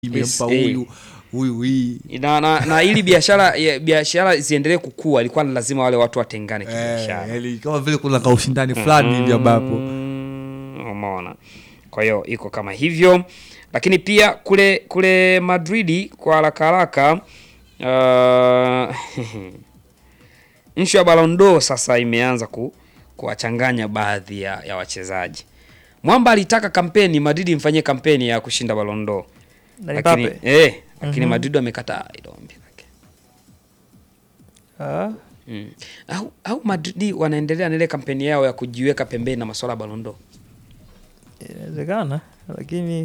imempa SA. huyu huyu hii na, na, na ili biashara ya- biashara ziendelee kukua ilikuwa ni lazima wale watu watengane eh, kibiashara yani kama vile kuna kaushindani fulani hivi ambapo Mm, umeona kwa hiyo iko kama hivyo lakini pia kule kule madridi kwa haraka haraka uh, nshu ya balondo sasa imeanza ku, kuwachanganya baadhi ya, ya wachezaji mwamba alitaka kampeni madrid imfanyie kampeni ya kushinda balondo Na lakini, Mbappe. eh, lakini Mhm. madrid wamekataa ilo ombi lake Ah, mm. au, au madrid wanaendelea na ile kampeni yao ya kujiweka pembeni na masuala ya balondo inawezekana lakini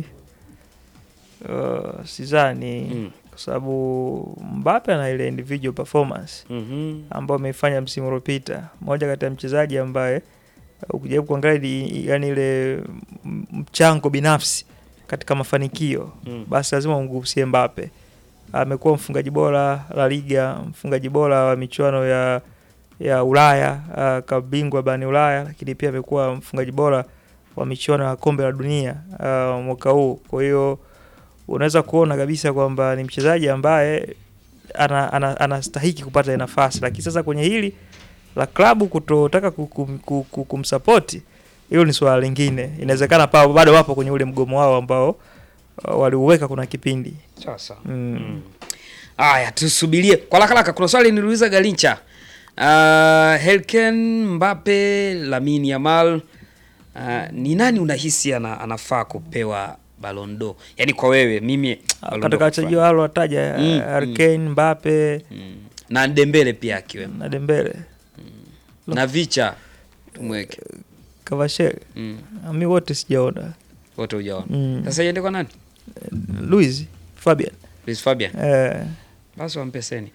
uh, sidhani Mm. kwa sababu Mbappe ana ile individual performance Mhm. ambayo ameifanya msimu uliopita. Moja kati ya mchezaji ambaye uh, ukijaribu kuangalia di- yani ile m- mchango binafsi katika mafanikio Mm. basi lazima umgusie Mbappe. Amekuwa mfungaji bora La Liga, mfungaji bora wa michuano ya ya Ulaya, uh, kabingwa barani Ulaya, lakini pia amekuwa mfungaji bora wa michuano ya kombe la dunia uh, mwaka huu. Kwa hiyo unaweza kuona kabisa kwamba ni mchezaji ambaye ana, ana, anastahiki kupata ile nafasi, lakini sasa kwenye hili la klabu kutotaka ku- kum- ku- ku- kumsapoti, hilo ni swala lingine. Inawezekana pa bado wapo kwenye ule mgomo wao ambao uh, waliuweka kuna kipindi Sasa. mm. Mm. Aya, tusubirie kwa haraka haraka. Kuna swali niliuliza Galincha. Uh, Helken Mbappe, Lamine Yamal. Uh, ni nani unahisi ana, anafaa kupewa Ballon d'Or? Yaani kwa wewe mimi Ballon d'Or katika wachezaji kufaa. wao wataja Mm, mm, Harkane, Mbappe mm. na Dembele pia akiwemo. na Dembele, Na Vicha tumweke. Kavashe, Mm. mi wote sijaona. Wote hujaona. Mm. Sasa iende kwa nani? Luis Fabian Luis Fabian. eh, Basi wampeseni.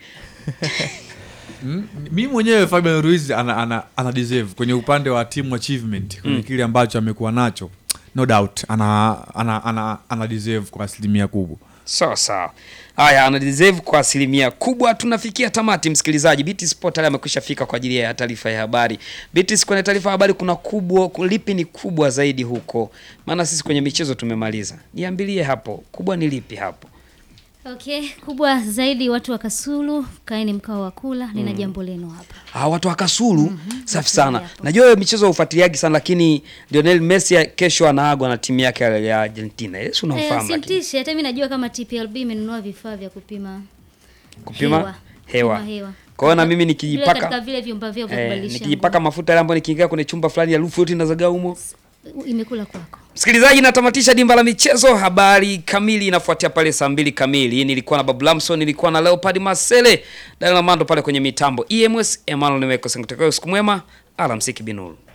Mm, mi mwenyewe Fabian Ruiz ana, ana, ana deserve kwenye upande wa team achievement kwenye Mm. kile ambacho amekuwa nacho no doubt ana, ana, ana, ana deserve kwa asilimia kubwa Sawa sawa. Haya, ana deserve kwa asilimia kubwa. Tunafikia tamati, msikilizaji. BT Sport tayari amekwisha fika kwa ajili ya taarifa ya habari. BT, kwenye taarifa ya habari kuna kubwa, lipi ni kubwa zaidi huko? Maana sisi kwenye michezo tumemaliza. Niambilie hapo, kubwa ni lipi hapo? Okay, kubwa zaidi watu wa Kasulu, kaeni mkao wa kula, nina jambo lenu hapa. Ah, watu wa Kasulu. Safi sana. hapo. Najua wewe michezo ufuatiliaji sana, lakini Lionel Messi kesho anaagwa na timu yake ya Argentina. Yesu Eh, unamfahamu lakini. simtishi, hata mimi najua kama TPLB imenunua vifaa vya kupima Kupima hewa. hewa. Kupima hewa. Kwa hiyo na mimi Vile nikijipaka katika vile vyumba vyao vya eh, kubadilisha nikijipaka mafuta yale ambayo nikiingia kwenye chumba fulani harufu yote inazagaa humo. nguo. imekula kwako. Msikilizaji, natamatisha dimba la michezo. Habari kamili inafuatia pale saa mbili kamili. Nilikuwa na Babu Lamson, nilikuwa na Leopard Masele, Daniel Mando pale kwenye mitambo. EMS Emmanuel Nimeko Senguteko. Siku mwema, alamsiki binuru.